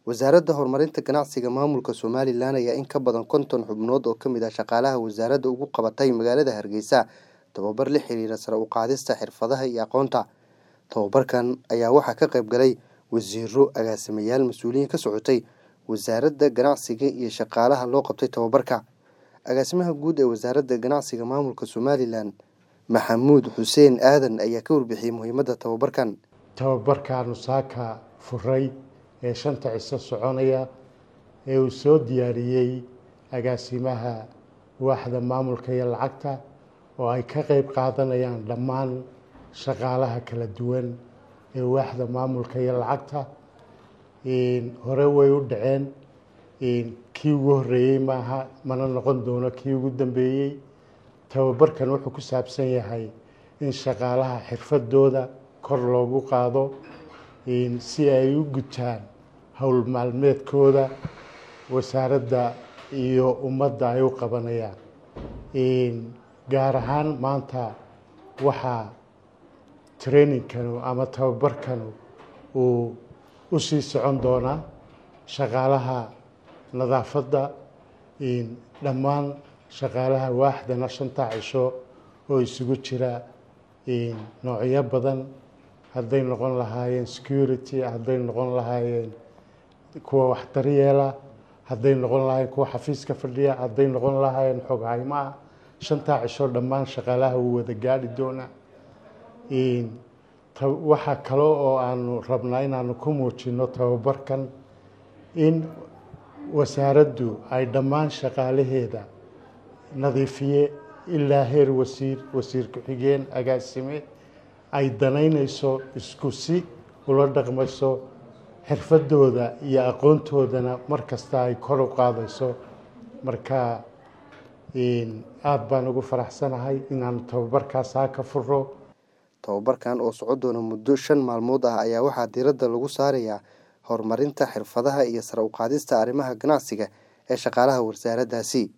wasaaradda horumarinta ganacsiga maamulka somalilan ayaa in ka badan konton xubnood oo kamid ah shaqaalaha wasaaradda ugu qabatay magaalada hargeysa tababar la xiriira sare u qaadista xirfadaha iyo aqoonta tababarkan ayaa waxaa ka qayb galay wasiiro agaasimayaal mas-uuliyiin ka socotay wasaaradda ganacsiga iyo shaqaalaha loo qabtay tababarka agaasimaha guud ee wasaaradda ganacsiga maamulka somalilan maxamuud xuseen aadan ayaa ka warbixiyey muhiimadda tababarkan tababarkaanu saaka furay ee shanta ciso soconaya ee uu soo diyaariyey agaasimaha waaxda maamulka iyo lacagta oo ay ka qeyb qaadanayaan dhammaan shaqaalaha kala duwan ee waaxda maamulka iyo lacagta hore way u dhaceen kii ugu horeeyey maaha mana noqon doono kii ugu dambeeyey tababarkan wuxuu ku saabsan yahay in shaqaalaha xirfadooda kor loogu qaado si ay u gutaan howl maalmeedkooda wasaaradda iyo ummadda ay u qabanayaan gaar ahaan maanta waxaa trainingkanu ama tababarkanu uu u sii socon doonaa shaqaalaha nadaafadda dhammaan shaqaalaha waaxdana shanta cisho oo isugu jira noocyo badan hadday noqon lahaayeen security hadday noqon lahaayeen kuwa wax daryeela hadday noqon lahaayeen kuwa xafiiska fadhiya hadday noqon lahaayeen xoghaymo ah shantaa cisho dhammaan shaqaalaha wuu wada gaadhi doonaa waxaa kale oo aanu rabnaa inaanu ku muujino tababarkan in wasaaraddu ay dhammaan shaqaalaheeda nadiifiye ilaa heer wasiir wasiir ku-xigeen agaasime ay danaynayso isku si ula dhaqmayso xirfadooda iyo aqoontoodana mar kasta ay kor u qaadayso marka aada baan ugu faraxsanahay inaanu tababarkaasaa ka furo tababarkan oo soco doona muddo shan maalmood ah ayaa waxaa diiradda lagu saarayaa horumarinta xirfadaha iyo sare u qaadista arrimaha ganacsiga ee shaqaalaha wasaaraddaasi